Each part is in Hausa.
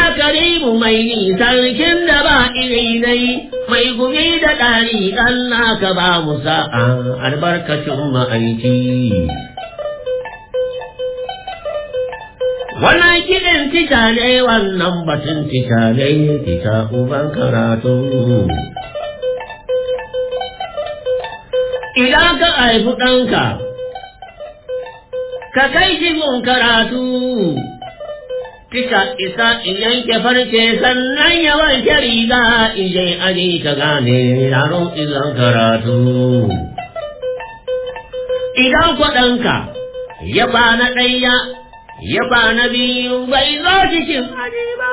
karimu mai sarkin da ba iri nai mai gumi da ɗari Allah ka ba mu sa'a albarkacin ma'aiki. Wannan kiɗin tica ne wannan batun tica ne tica uban karatu. Idan ka haifi ɗanka, ka kai shi gun karatu. Tika isa in yanke farce sannan ya wanke riga in je aji ka gane yaro izan karatu. Idan kwaɗanka ya ba na ɗaya ya ba na biyu bai zo cikin aji ba.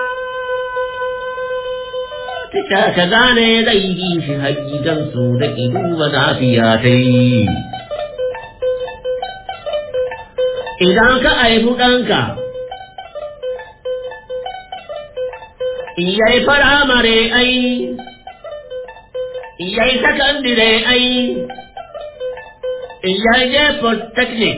Tika ka gane zai yi shi hakikansu da ido ba lafiya ta yi. Idan ka aihu ɗanka, Iyai firamare ai, iyai sakandire ai, iyai je polytechnic,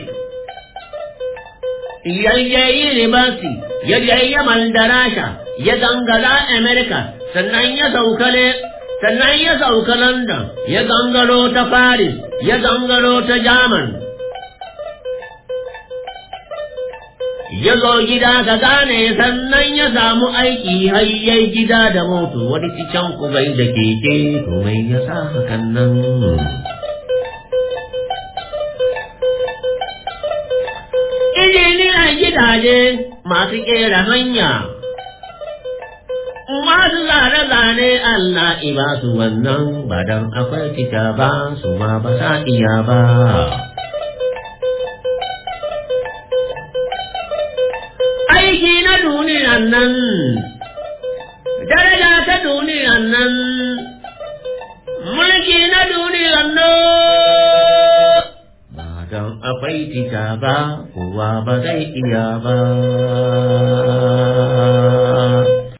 iyai je university, ya je Yaman da Rasha, ya gangara America, sannan ya saukale, sannan ya sauka London, ya gangaro ta Paris, ya gangaro ta German. ya zo gida ka gane sannan ya samu aiki hayyai gida da moto wani cikin ku bai da keke to mai ya sa hakan nan injiniyan gidaje masu kera hanya masu zane-zane Allah iba su wannan ba dan akwai fita ba su ma ba sa iya ba aiki na duniyan nan, daraja ta duniyan nan, mulki na duniyan nan, ba don akwai tika ba, kowa ba zai iya ba.